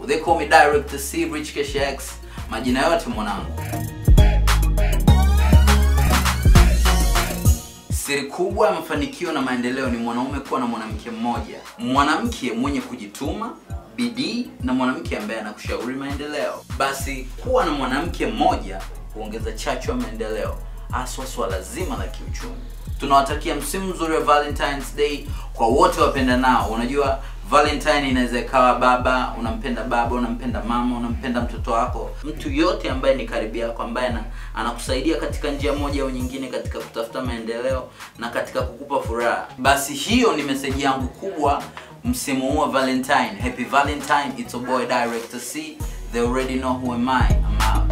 they call me Director C Rich Cash X majina yote mwanangu Siri kubwa ya mafanikio na maendeleo ni mwanaume kuwa na mwanamke mmoja, mwanamke mwenye kujituma, bidii na mwanamke ambaye anakushauri maendeleo. Basi kuwa na mwanamke mmoja huongeza chachu ya maendeleo, haswa swala zima la kiuchumi. Tunawatakia msimu mzuri wa Valentine's Day kwa wote wapendanao. Unajua Valentine inaweza ikawa baba, unampenda baba, unampenda mama, unampenda mtoto wako, mtu yote ambaye ni karibu yako, ambaye ana- anakusaidia katika njia moja au nyingine katika kutafuta maendeleo na katika kukupa furaha. Basi hiyo ni meseji yangu kubwa msimu huu wa Valentine. Happy Valentine, it's a boy Director C. They already know who am I. I'm out.